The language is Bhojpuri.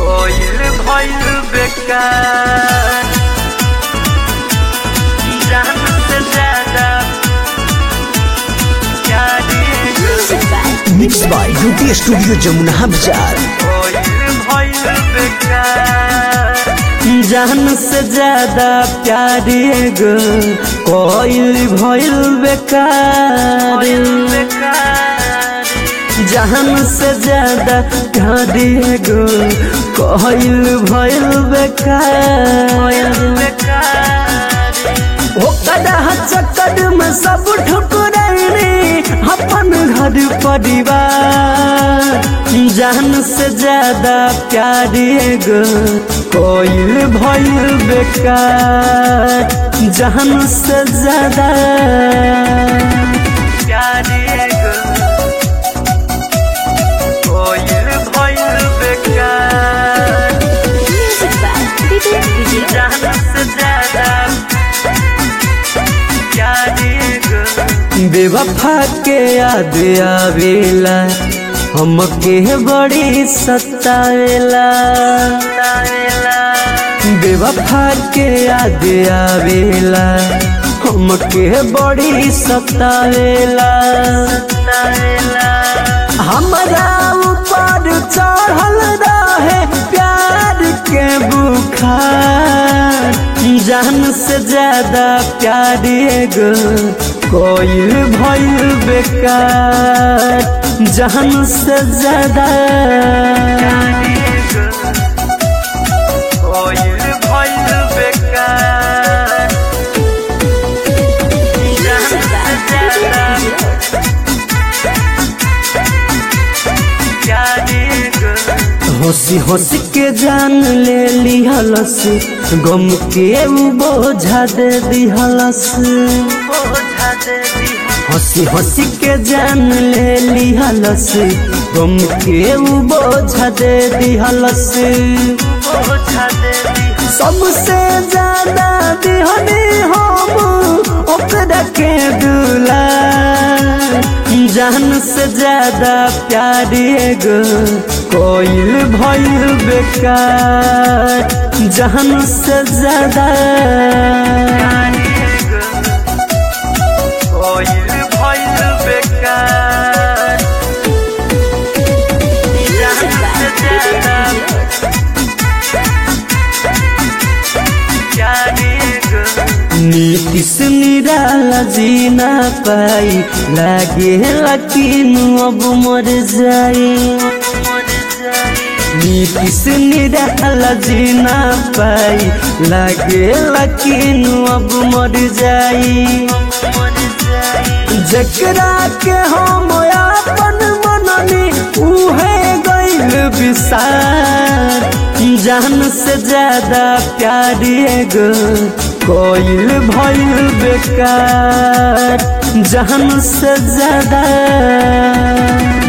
कोइल भइल बेकार जान से ज्यादा प्यारी mix by UT studio Jamuna Bazar कोइल भइल बेकार जान से ज्यादा प्यारी गो कोइल भइल बेकार बेकार जान से ज्यादा प्यारी गो कोइल भइल बेकार बेकार ओकरा चक्कर में सब ठुकरैनी अपन घर परिवार जान से ज्यादा प्यारी गो कोइल भइल बेकार जान से ज्यादा प्यारी कोइल भइल बेकार जान से ज्यादा प्यारी बेवफा के याद आवेला हमके बड़ी सतावेला बेवफा के याद आवेला हमके बड़ी सतावेला हमरा ऊपर चढ़ल रहे प्यार के बुखार जान से ज्यादा प्यारी गो कोइल भइल बेकार जान से ज्यादा कोइल भइल बेकार जान से ज्यादा प्यारी हंसी हंसी के जान ले लिहलस गम के उ बोझा दे दिहलस बोझा दे दी हंसी हंसी के जान ले लिहलस गम के उ बोझा दे दिहलस बोझा दे दी सबसे ज्यादा दिहनी हम ओकरा के दूला जान से ज्यादा प्यारी गो कोइल भइल बेकार जान से ज्यादा कोइल भइल बेकार जान से ज्यादा प्यारी नीतीश निराला जीना पाई लागे लकीन अब मर जाई नीतीश निराला जीना पाई लागे लकीन अब मर जाई जकरा के हम अपन मननी उहे गइल विसार जान से ज्यादा प्यारी गो कोइल भइल बेकार जान से ज्यादा